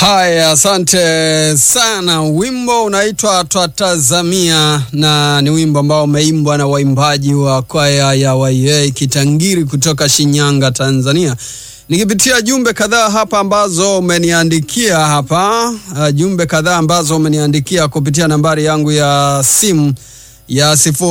Haya, asante sana. Wimbo unaitwa Twatazamia na ni wimbo ambao umeimbwa na waimbaji wa kwaya ya YA Kitangiri kutoka Shinyanga, Tanzania. Nikipitia jumbe kadhaa hapa ambazo umeniandikia hapa, uh, jumbe kadhaa ambazo umeniandikia kupitia nambari yangu ya simu ya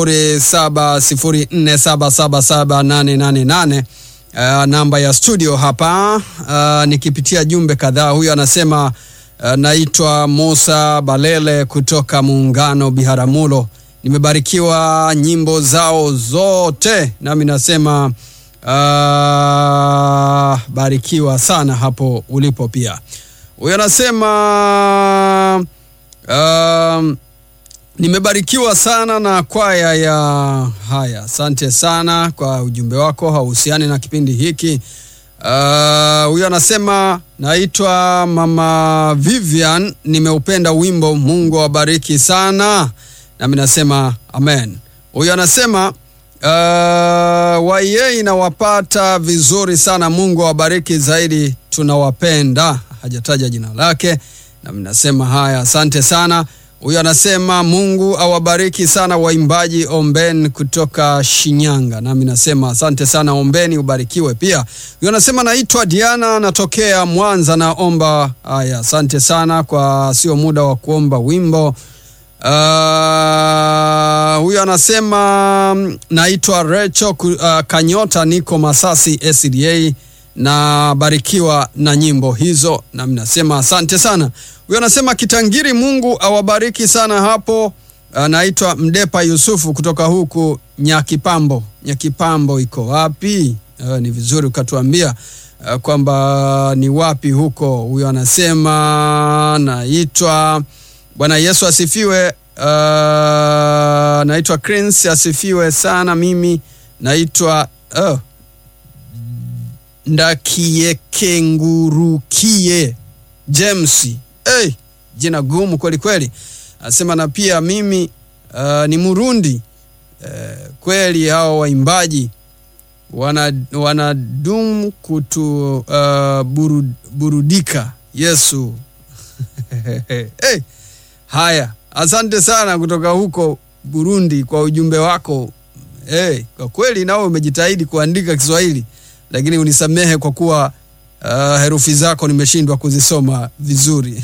0704777888 uh, namba ya studio hapa. Uh, nikipitia jumbe kadhaa, huyu anasema uh, naitwa Musa Balele kutoka Muungano Biharamulo, nimebarikiwa nyimbo zao zote, nami nasema uh, barikiwa sana hapo ulipo. Pia huyu anasema um, nimebarikiwa sana na kwaya ya haya. Asante sana kwa ujumbe wako, hauhusiani na kipindi hiki. Huyu uh, anasema naitwa Mama Vivian, nimeupenda wimbo, Mungu awabariki sana, nami nasema amen. Huyu anasema uh, waye inawapata vizuri sana, Mungu awabariki zaidi, tunawapenda. Hajataja jina lake, nami nasema haya, asante sana. Huyu anasema Mungu awabariki sana waimbaji Omben kutoka Shinyanga, nami nasema asante sana Ombeni, ubarikiwe pia. Huyu anasema naitwa Diana, natokea Mwanza, naomba haya. Asante sana kwa sio muda wa kuomba wimbo. Uh, huyu anasema naitwa Recho uh, Kanyota, niko Masasi SDA na barikiwa na nyimbo hizo, nami nasema asante sana. Huyo anasema Kitangiri, Mungu awabariki sana hapo. Anaitwa Mdepa Yusufu kutoka huku Nyakipambo. Nyakipambo iko wapi? Uh, ni vizuri ukatuambia uh, kwamba ni wapi huko. Huyo anasema naitwa Bwana Yesu asifiwe. Uh, naitwa Crince asifiwe sana. Mimi naitwa uh, Ndakiekengurukie James. Hey, jina gumu kweli kweli. Anasema na pia mimi uh, ni Murundi uh, kweli. Hao waimbaji wanadum wana kutu uh, burud, burudika Yesu hey. Haya, asante sana kutoka huko Burundi kwa ujumbe wako hey. Kwa kweli nao umejitahidi kuandika Kiswahili lakini unisamehe kwa kuwa uh, herufi zako nimeshindwa kuzisoma vizuri.